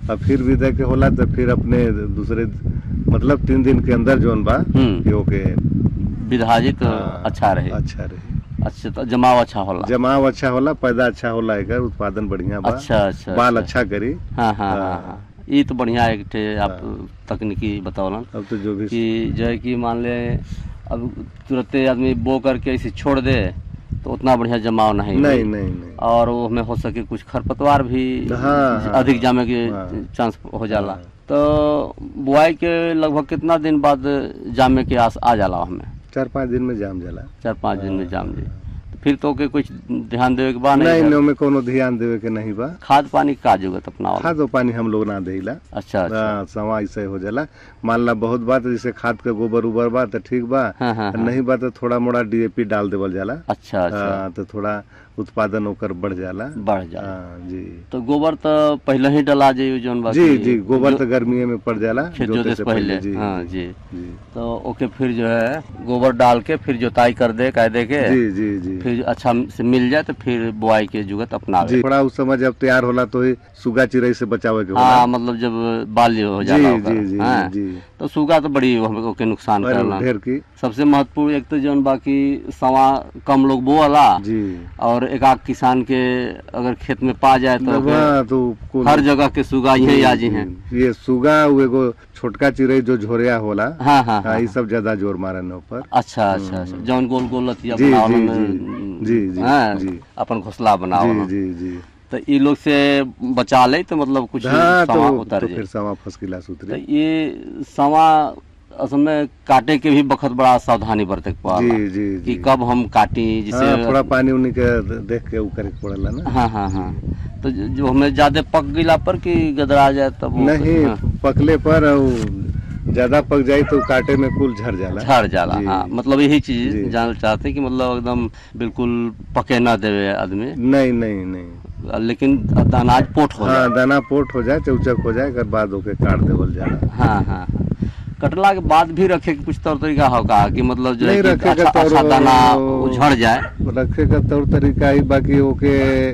और फिर भी दे के होला तो फिर अपने दूसरे मतलब तीन दिन के अंदर जोन बा हम्म। कि ओके विभाजित हाँ, अच्छा रहे अच्छा रहे अच्छा तो जमाव अच्छा होला जमाव अच्छा होला पैदा अच्छा होला एकर उत्पादन बढ़िया बा अच्छा अच्छा बाल अच्छा। अच्छा करी हाँ हाँ हाँ हाँ। हाँ ये तो बढ़िया एक ठे आप तकनीकी बतौलन अब तो जो भी कि जो है कि मान ले अब तुरंते आदमी बो करके ऐसे छोड़ दे तो उतना बढ़िया जमाव नहीं नहीं होई। नहीं नहीं और वो हमें हो सके कुछ खरपतवार भी हाँ, हाँ, अधिक जामे के हाँ। चांस हो जाला हाँ। तो बुआई के लगभग कितना दिन बाद जामे के आस आ जाला हमें चार पाँच दिन में जाम जाला चार पाँच दिन में जाम जी तो फिर तो के कुछ ध्यान देवे के बाद नहीं नहीं नहीं में कोनो ध्यान देवे के नहीं बा खाद पानी का जरूरत अपना वाला? खाद और पानी हम लोग ना देला अच्छा अच्छा हाँ, सवा ऐसे हो जाला मान ला बहुत बात जैसे खाद के गोबर उबर बा तो ठीक बा हाँ हाँ हाँ। नहीं बा तो थोड़ा मोड़ा डीएपी डाल देवल जाला अच्छा अच्छा हाँ, तो थोड़ा उत्पादन ओकर बढ़ जाला बढ़ जाला हाँ, जी तो गोबर तो पहले ही डला जाइए जौन बाकी जी जी गोबर जो- तो गर्मी में पड़ जाला खेत जोते जोते से पहले जी हाँ जी जी तो ओके फिर जो है गोबर डाल के फिर जोताई कर दे कह दे के जी जी जी फिर अच्छा से मिल जाए तो फिर बुआई के जुगत अपनावे जी थोड़ा उस समय जब तैयार होला तो ही सुगा चिड़ै से बचावे के होला हाँ मतलब जब बाल्य हो जी जाला जी ओकर, जी हाँ। जी तो सूगा तो बड़ी हम- ओके नुकसान और करला ढेर की सबसे महत्वपूर्ण एक तो जौन बाकी सवा कम लोग बोअला जी और एक आध किसान के अगर खेत में पा जाए तो ओके हाँ, तो कुल- हर जगह के सुगा यही आजी हैं ये सुगा वो एगो छोटका चिड़ै जो झोरिया होला हाँ हाँ हाँ, हाँ ये सब ज्यादा जोर मारन ऊपर अच्छा अच्छा अच्छा जौन गोल गोल लतिया जी, बनावल जी, में जी, जी, हाँ, जी। अपन घोसला जी बनावल जी जी तो ई लोग से बचा ले तो मतलब कुछ हाँ समा तो, उतर तो जाए फिर सवा फर्स्ट क्लास तो उतरी ये समा असल में काटे के भी बखत बड़ा सावधानी बरते के पड़ला जी जी कि जी कब हम काटी जिसे हाँ, थोड़ा पानी उनी के देख के ऊ करे के पड़ेला ना हाँ हाँ हाँ तो जो जो हमें ज्यादा पक गईला पर कि गदरा जाए तब वो- नहीं हाँ, पकले पर ऊ ज्यादा पक जाई तो काटे में कुल झड़ जाला झड़ जाला जी। हाँ मतलब यही चीज जी। जानना चाहते हैं कि मतलब एकदम बिल्कुल पके ना देवे आदमी नहीं नहीं नहीं लेकिन अनाज पोट हो जाए हाँ दाना पोट हो जाए चौचक हो जाए कर बाद ओके काट देवल जाला हाँ हाँ हाँ। कटला के बाद भी रखे के कुछ तौर तरीका होगा कि मतलब जो है नहीं कि रखे के अच्छा, तौर- अच्छा दाना उझड़ जाए रखे का तौर तरीका ही बाकी ओके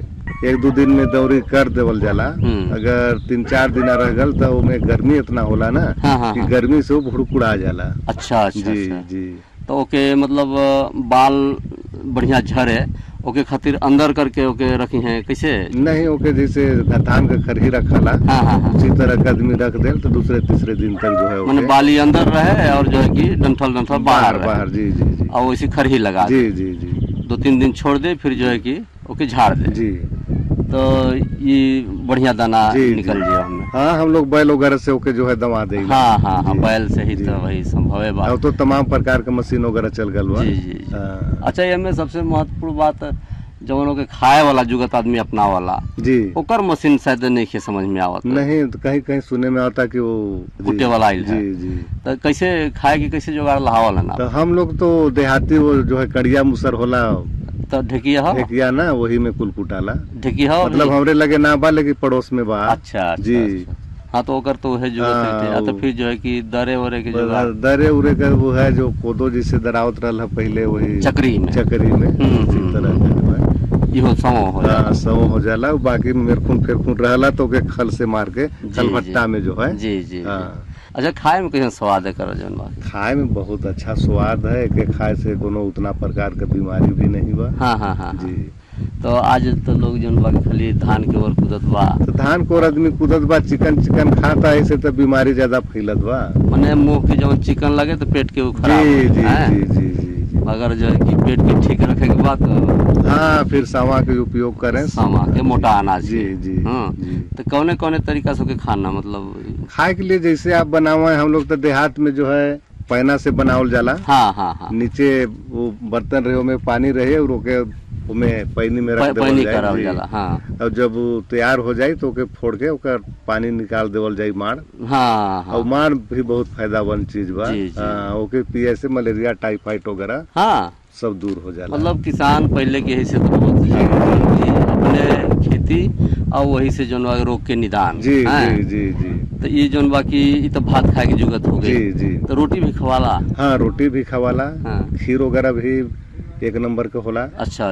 एक दो दिन में दौरी कर देवल जाला हम्म। अगर तीन चार दिन रह गल तो ओमे गर्मी इतना होला ना हाँ हाँ कि हाँ। गर्मी से वो भुड़कुड़ा जाला अच्छा अच्छा जी अच्छा जी तो ओके मतलब अ, बाल बढ़िया झरे ओके खातिर अंदर करके ओके रखी हैं कैसे नहीं ओके जैसे धान का खरही रखला हाँ हाँ हाँ उसी तरह का आदमी रख देल तो दूसरे तीसरे दिन तक जो है मैंने ओके बाली अंदर रहे और जो है कि डंठल डंठल बाहर बाहर रहे बाहर जी जी जी और वैसे खरही लगा दे जी जी जी दो तीन दिन छोड़ दे फिर जो है कि ओके झाड़ दे जी तो ये बढ़िया दाना जी, निकल जी। जाए हमें हाँ हम लोग बैल वगैरह से ओके जो है दमा देंगे हाँ हाँ हाँ जी, बैल से ही जी। तो वही संभव है बात अब तो तमाम प्रकार के मशीन वगैरह चल गल बा जी जी जी। हाँ, अच्छा ये में सबसे महत्वपूर्ण बात जवनों के खाए वाला जुगत आदमी अपना वाला जी ओकर मशीन शायद नहीं के समझ में आवत नहीं तो कहीं कहीं सुने में आता कि वो जी, कुटे वाला आइल है। जी जी तो कैसे खाए की कैसे जुगाड़ लहावल है ना तो हम लोग तो देहाती वो जो है कड़िया मुसर होला तो ढेकिया हो ढेकिया ना वही में कुल कुटाला ढेकिया हो मतलब हमरे लगे ना बा लेकिन पड़ोस में बा अच्छा अच्छा जी अच्छा। हाँ तो ओकर तो है जुगत हाँ, रहते हैं। तो वो- फिर जो है कि दरे वरे के जुगाड़ दरे उरे का वो है जो कोदो जिसे दरावत रहल है पहले वही चक्री में चक्री में हम्म, उसी हम्म, तरह का जो है इहो समो हो जाला। हाँ, सौ हो जाला बाकी मेरखुन फेरखुन रहला तो ओके खल से मार के खल जी, भट्टा जी। में जो है जी जी जी। हाँ। अच्छा खाए में कैसे स्वाद है करो जौन बात खाए में बहुत अच्छा स्वाद है के खाए से कोनो उतना प्रकार के बीमारी भी नहीं बा हाँ हाँ हाँ जी तो आज तो लोग जौन बा कि खाली धान के ओर कूदत बा तो धान को और आदमी कूदत बा चिकन चिकन खाता है ऐसे तो बीमारी ज्यादा फैलत बा मने मुंह के जब चिकन लगे तो पेट के वो खराब जी जी हैं? जी जी जी जी अगर जो है कि पेट के ठीक रखे के बाद तो हाँ फिर सावा के उपयोग करें सामा के मोटा अनाज जी के। जी हाँ। जी तो कौने कौने तरीका से ओके खाना मतलब खाए के लिए जैसे आप बनावे हम लोग तो देहात में जो है पैना से बनावल जाला हाँ हाँ हाँ नीचे वो बर्तन रहे में पानी रहे और ओके उमे पैनी में रख प- देवल पैनी जाए, करावल जी। जाला हाँ और जब वो तैयार हो जाए तो ओके फोड़ के ओकर पानी निकाल देवल जाए माड़ हाँ हाँ और माड़ भी बहुत फायदामंद चीज बा जी, जी। हाँ, ओके पिए से मलेरिया टाइफाइड वगैरह हाँ सब दूर हो जाला मतलब किसान पहले के ही से तो बहुत है कि अपने खेती और वही से जौन बा रोग के निदान जी हैं? जी जी जी तो ये जौन बा की ई तो भात खाए की जरूरत हो जी गई जी तो रोटी भी खवाला हाँ रोटी भी खवाला हाँ खीर वगैरह भी एक नंबर के होला अच्छा